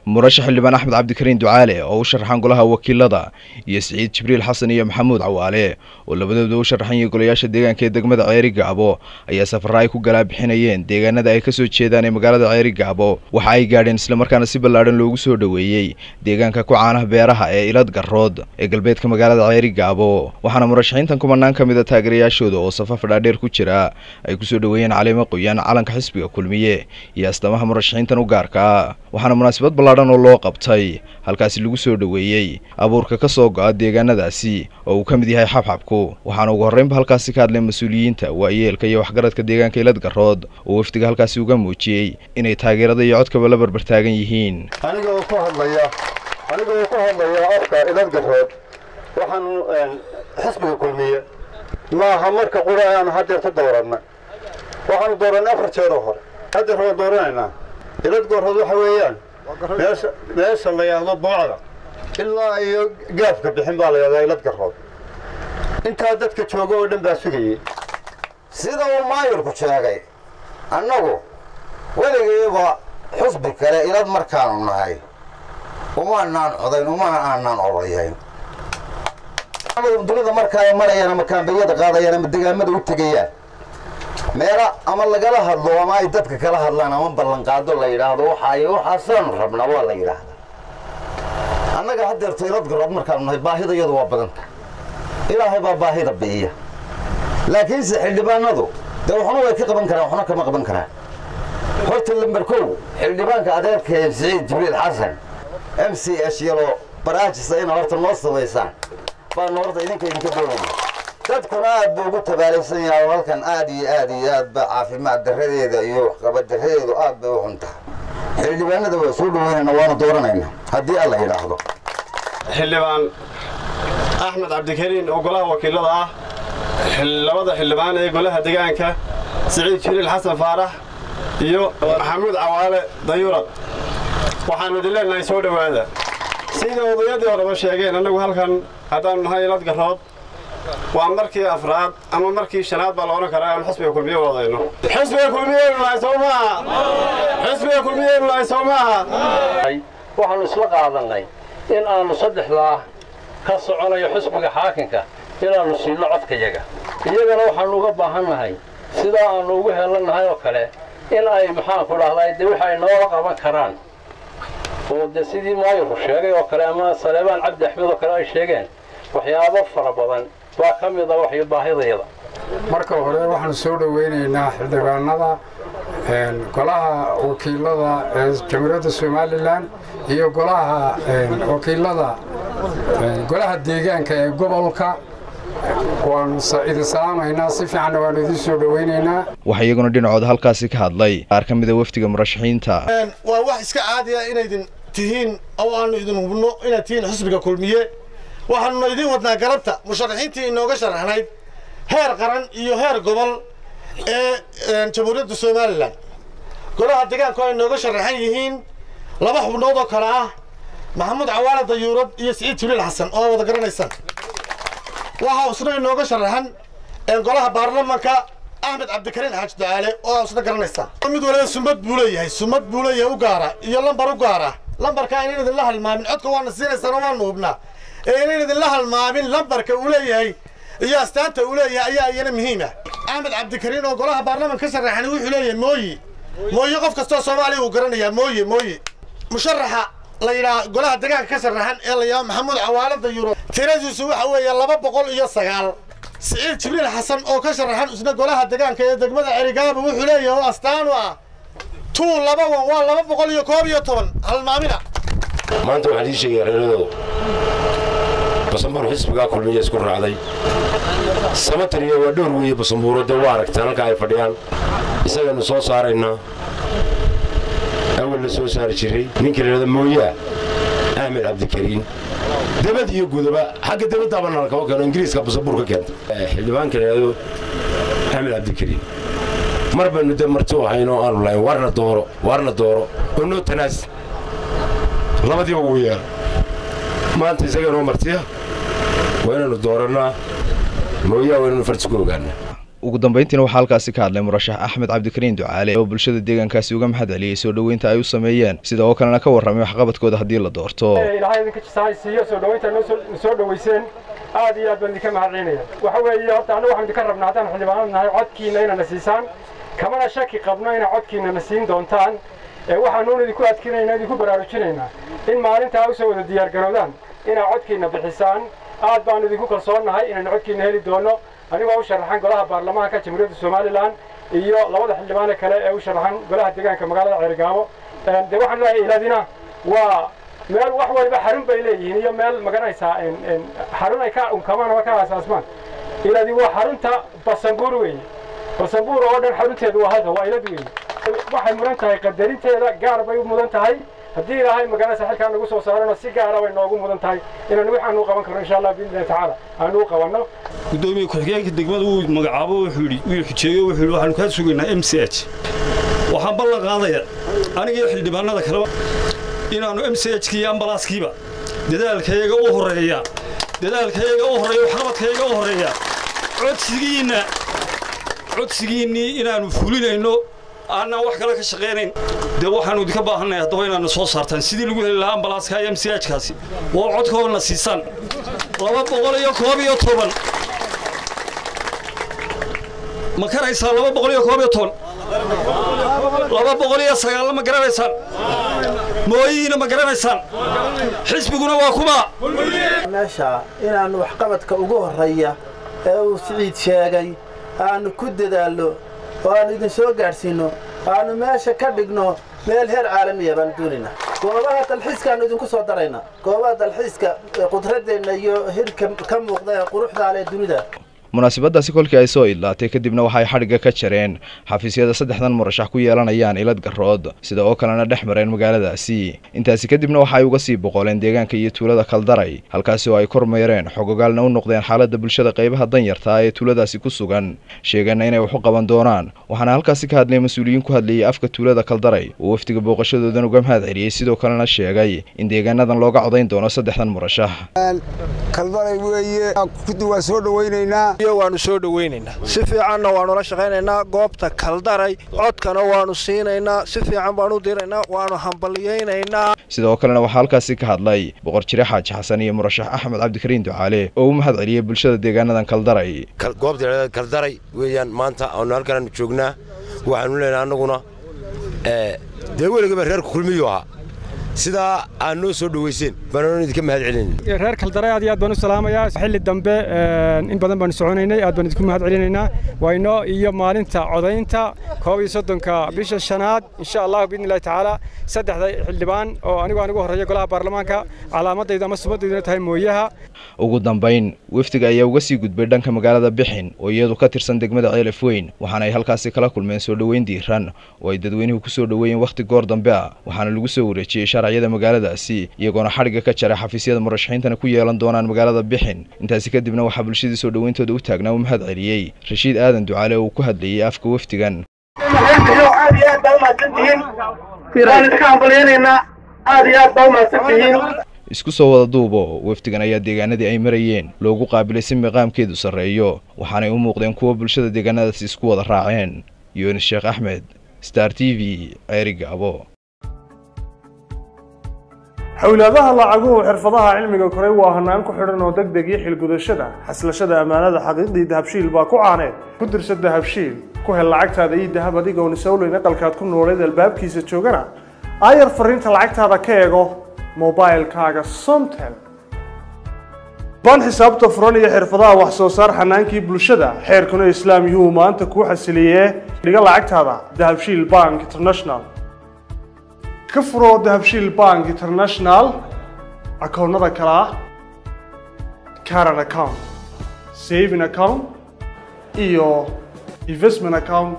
murashax xildhibaan axmed cabdikariin ducaale oo u sharaxan golaha wakiilada iyo siciid jibriil xasan iyo maxamuud cawaale oo labadooda u sharaxan yihiin golayaasha deegaanka ee degmada ceeri gaabo ayaa safara ay ku galaa bixinayeen deegaanada ay kasoo jeedaan ee magaalada ceeri gaabo waxa ay gaadheen islamarkaana si ballaadhan loogu soo dhoweeyey deegaanka ku caanaha beeraha ee ilad garood ee galbeedka magaalada ceeri gaabo waxaana murashaxiintan kumanaan ka mid a taageerayaashooda oo safaf dhaadheer ku jira ay kusoo dhoweeyeen caleemo qoyaan calanka xisbiga kulmiye iyo astamaha murashaxiintan u gaarka ah waxaana munaasabad ballaadhan oo loo qabtay halkaasi lagu soo dhoweeyey abuurka ka soo go'a deegaanadaasi oo uu ka mid yahay xabxabku waxaana ugu horreynba halkaasi ka hadleen mas-uuliyiinta waayeelka iyo waxgaradka deegaanka ilad garood oo wafdiga halkaasi uga muujiyey inay taageerada iyo codkaba la barbartaagan yihiin aniga oo ku hadlaya aniga oo ku hadlaya afka ilad garood waxaan xisbiga kulmiye maaha marka qura aan haddeerta dooranna waxaanu doorannay afar jeeroo hore haddeer waan dooranaynaa ilad garood waxa weeyaan meesha meesha la yidhaahdo boocda ilaa iyo gaafka bixin baa la yidhahdaa ilad garood intaa dadka jooga oo dhan baa sugayey sida uu maayirku sheegay annagu weligayba xusbi kale ilad markaanu nahay umaanaan codayn umana aanaan oloyayn dunida marka ay marayaan ama kaambayada qaadayaan ama degaamada u tegayaan meela ama lagala hadlo ama ay dadka kala hadlaan ama ballanqaado la yidhaahdo waxaay waxaasaanu rabnaa waa la yidhaahdaa annaga haddeerto ilad garood markaanu nahay baahida iyadu waa badanta ilaahay baa baahida bi'iya laakiinse xildhibaanadu dee waxna way ka qaban karaan waxna kama qaban karaan horta lamber kow xildhibaanka adeerkee siciid jibriil xasan m c h yaloo baraajisa ina horta noo samaysaan baanu horta idinka idinka doonayna dadkuna aad buu ugu tabaalaysan yahay halkan aad iyo aad iyo aad ba caafimaad darradeeda iyo waxqabad darradeedu aad bay u xun tahay xildhibaanada waa soo dhaweynayna waanu dooranayna haddii alla yidhaahdo xildhibaan axmed cabdikariin oo golaha wakiilada ah labada xildhibaan ee golaha deegaanka siciid jibriil xasan faarax iyo maxamuud cawaale dayurad waxaannu idin leenahay soo dhowaada sida odayadii horeba sheegeen annagu halkan haddaannu nahay ilad garood waa markii afraad ama markii shanaad baa la odhan karaa aanu xisbiga kulmiye u odayno xisbiga kulmiyeynu nahay soo maaha xisbiga kulmiyeynu nahay soo maaha waxaannu isla qaadannay in aannu saddexdaa ka soconayo xisbiga xaakinka inaannu siino codkayaga iyagana waxaannu uga baahan nahay sidaa aannu ugu helannahay oo kale in ay maxaanku dhahday dee wix ay noola qaban karaan oo dee sidii maayirku sheegay oo kale ama saleebaan cabdi axmed oo kale ay sheegeen waxyaabo fara badan baa ka mid a waxyo baahidayada marka hore waxaanu soo dhoweynaynaa xildhibaanada golaha wakiilada ee jamhuuriyadda somalilan iyo golaha wakiilada golaha deegaanka ee gobolka waanu idin salaamaynaa si fiicanna waanu idin soo dhoweynaynaa waxaa iyaguna dhinacooda halkaasi ka hadlay qaar ka mid a wafdiga murashaxiinta waa wax iska caadiya inaydin tihiin oo aanu idin hubno inaad tihiin xisbiga kulmiye waxaanuna idin wadnaa galabta musharaxiintii inooga sharaxnayd heer qaran iyo heer gobol ee jamhuuriyadda somalilan golaha deegaanku ay nooga sharaxan yihiin laba xubnood oo kale ah maxamuud cawaale dayuurad iyo siciid jibriil xasan oo wada garanaysaan waxaa isna inooga sharaxan golaha baarlamanka axmed cabdikariin xaaji ducaale oo isna garanaysaan mid waliba sumad buu leeyahay sumad buu leeyahay u gaara iyo lambar u gaara lambarka aynan idinla halmaamin codka waana siinaysaan oo waanu hubnaa ee aynan idinla halmaamin lambarka uu leeyahay iyo astaanta uu leeyahay ayaa iyana muhiima axmed cabdikariin oo golaha baarlamanka ka sharaxan wuxuu leeyahay mooyi mooye qof kastoo soomaaliya uu garanayaa mooye mooye musharaxa la yidhaha golaha deegaanka ka sharaxan ee la yidhaha maxamuud cawaale dayuro tiradiisu waxa weeye laba boqol iyo sagaal siciid jibriil xasan oo ka sharaxan isna golaha deegaanka ee degmada cerigaaba wuxuu leeyahay oo astaan u ah tuu laba wan waa laba boqol iyo koob iyo toban halmaamina maanta waxaan ii sheegaya reeradoodu basambuur xisbigaa kulmiya isku raacday samataniya waa dhowr weeye basambuuro dee waa aragtaan halka ay fadhiyaan isagaynu soo saaraynaa awal la soo saari jiray ninka layidhahda mooyaa axmed cabdikariin debad iyo gudaba xagga debaddaaba nalkama keeno ingiriiska basambuur ka keenta xildhibaanka layidhahdo axmed cabdikariin mar baynu dee marti u hayno aanu lahayn waarna dooro waarna dooro oo noo tanaas labadiiba wuu yeela maanta isaganoo martiya waa inaynu doorannaa mooyaa waa inaynu farsi ku ogaanaa ugu dambeyntiina waxaa halkaasi ka hadlay murashax axmed cabdikariin ducaale oo bulshada deegaankaasi uga mahad celiyey soo dhoweynta ay u sameeyeen sida oo kalena ka warramay waxqabadkooda haddii la doorto ilaahay idinka jisahay siiyo soo dhoweynta noo soo dhoweyseen aad iyo aad baan idinka mahad celinaya waxa weeye horta annagu waxaan idinka rabnaa haddaan xildhibaanad nahay codkiina inana siisaan kamana shaki qabno inaa codkiina na siin doontaan waxaanuun idinku adkinaynaa idinku baraarujinaynaa in maalintaa usoo wada diyaargarowdaan inaa codkiina bixisaan aad baanu idinku kalsoonnahay inaynu codkiina heli doono anigoo u sharaxan golaha baarlamaanka jamhuuriyadda somalilan iyo labada xildhibaane kale ee u sharaxan golaha deegaanka magaalada ceerigaabo dee waxaan leeyahay ilaadina waa meel wax waliba xarun bay leeyihiin iyo meel maganaysaa xarun ay ka unkamaan ama ka aasaasmaan ilaadi waa xarunta basanbuur weeye basanbuur oo dhan xarunteedu waa halka waa ilad weeye waxay mudan tahay qadarinteeda gaar bay u mudan tahay haddii ilaahay maganaysa xilkaa nagu soo saarana si gaara bay noogu mudan tahay inaan waxaan u qaban karno insha allah biidnillahi tacaala aanu u qabanno gudoomiye ku-xigeenka degmada uu magacaabo wuxuu yidhi wuu xujeeyo wuxuu yidhi waxaanu kaa sugaynaa m c h waxaan ballan qaadaya aniga iyo xildhibaanada kaleba inaannu m c h iyo ambalaaskiiba dadaalkayaga u horreeya dadaalkayaga u horreeya waxqabadkayaga u horreeya codsigiinna codsigiinnii inaannu fulinayno aanaan wax kale ka shaqaynayn dee waxaannu idinka baahannahay haddaba inaadna soo saartaan sidii lagu heli lahaa ambalaaska iyo m c h kaasi waa codkoodna siisaan laba boqol iyo koob iyo toban ma karaysaa laba boqol iyo koob iyo toban laba boqol iyo sagaalna ma garanaysaan mooyihiina ma garanaysaan xisbiguna waa kuma meesha inaannu waxqabadka ugu horreeya ee uu siciid sheegay aannu ku dadaallo oo aannu idin soo gaadhsiinno aannu meesha ka dhigno meel heer caalamiya baanu doonaynaa goobaha dalxiiskaannu idinku soo daraynaa goobaha dalxiiska qudraddeenna iyo hirka ka muuqda ee quruxdaa leh dunida munaasabadaasi kolkii ay soo idlaatay kadibna waxay xadhigga ka jareen xafiisyada saddexdan murashax ku yeelanayaan ilad garood sida oo kalena dhex mareen magaaladaasi intaasi kadibna waxa ay uga sii boqoleen deegaanka iyo tuulada kaldaray halkaasi oo ay kormeereen xogogaalna u noqdeen xaaladda bulshada qaybaha danyartaa ee tuuladaasi ku sugan sheegana inay wax u qaban doonaan waxaana halkaasi ka hadlay mas-uuliyiin ku hadlayay afka tuulada kaldaray oo wafdiga booqashadoodan uga mahad celiyey sidoo kalena sheegay in deegaanadan looga codayn doono saddexdan murashax kaldaray weeye kudi waa soo dhowaynaynaa waanu soo dhowaynaynaa si fiicanna waanula shaqaynaynaa goobta kaldaray codkana waanu siinaynaa si fiican baanu diraynaa waanu hambalyaynaynaa sidoo kalena waxaa halkaasi ka hadlay boqor jire xaaji xasan iyo murashax axmed cabdikariin ducaale oo u mahad celiyey bulshada deegaanadan kaldaray goobta kaldaray weeyaan maanta aanu halkanaanu joognaa waxaanu leenahay annaguna dee weligaba reerku kulmiyuu ahaa sidaa aad noo soo dhoweyseen baanaan idinka mahad celinayna reer kaldaray aad iyo aad baan u salaamayaa xilli dambe in badan baanu soconaynay aad baan idinku mahad celinaynaa wayno iyo maalinta codaynta koob iyo soddonka bisha shanaad insha allahu biidni illahi tacaala saddexda xildhibaan oo anigu aan ugu horreeya golaha baarlamaanka calaamadaydu ama sumaddaydu tahay mooyaha ugu dambayn wafdiga ayaa uga sii gudbay dhanka magaalada bixin oo iyadu ka tirsan degmada ceelaf weyn waxaana ay halkaasi kala kulmeen soo dhoweyn diiran oo ay dadweynuhu ku soo dhoweeyeen wakhti goor dambe ah waxaana lagu soo wareejiyey sharciyada magaaladaasi iyagoona xadhigga ka jaray xafiisyada murashaxiintana ku yeelan doonaan magaalada bixin intaasi kadibna waxaa bulshadii soo dhoweyntooda u taagnaa u mahad celiyey rashiid aadan ducaale oo uu ku hadlayey afka wafdigan aad iyo aad baa umahadsantihiin waan iska hambalyaynaynaa aad iyo aad baa umahadsantihiin isku soo wada duubo wafdigan ayaa deegaanadii ay marayeen loogu qaabilay si miqaamkeedu sarreeyo waxaanay u muuqdeen kuwa bulshada deegaanadaasi isku wada raaceen yunis sheekh axmed star t v ceerigaabo xowlaadaha lacaguhu xirfadaha cilmiga koray waa hanaan ku xidhan oo deg deg iyo xilgudashada xaslashada ammaanada xaqiiqdii dahabshiil baa ku caaneed ku dirsa dahabshiil ku hel lacagtaada iyo dahab adigoon isowleyn aqalkaad ku nooleed albaabkiisa joogana aayar fariinta lacagtaada ka eego mobilkaaga somtel baan xisaabta furan iyo xirfadaha wax soo saar xanaankii bulshada xeerkuna islaam yuu maanta kuu xasiliyee dhiga lacagtaada dahabshiil bank international ka furo dahabshiil bank international akoonnada kale ah caran account saving account iyo investment account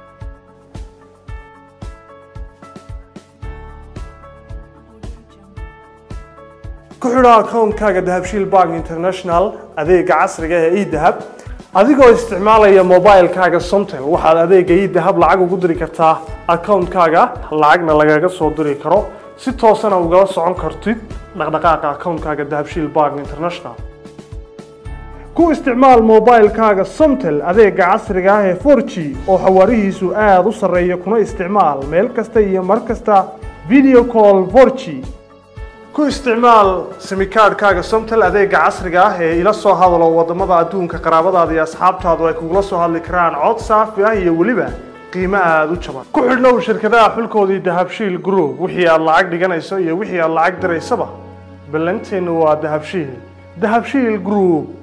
ku xidho akoonkaaga dahabshiil bank international adeega casriga ee edahab adigoo isticmaalaya mobilkaaga somtel waxaad adeega edahab lacag ugu diri kartaa akoonkaaga lacagna lagaga soo diri karo si toosana ugala socon kartid dhaqdhaqaaqa akoonkaaga dahabshiil bank international ku isticmaal moobaylkaaga somtel adeega casriga ah ee 4g oo xawaarihiisu aada u sarreeya kuna isticmaal meel kasta iyo mar kasta video call 4g ku isticmaal simikaadhkaaga somtel adeega casriga ah ee ila soo hadalo wadamada adduunka qaraabadaada iyo asxaabtaadu ay kugula soo hadli karaan cod saafi ah iyo weliba qiimo aada u jaban ku xidhnow shirkadaha xulkoodii dahabshiil group wixii aad lacag dhiganayso iyo wixii aad lacag diraysaba ballanteennu waa dahabshiil dahabshiil group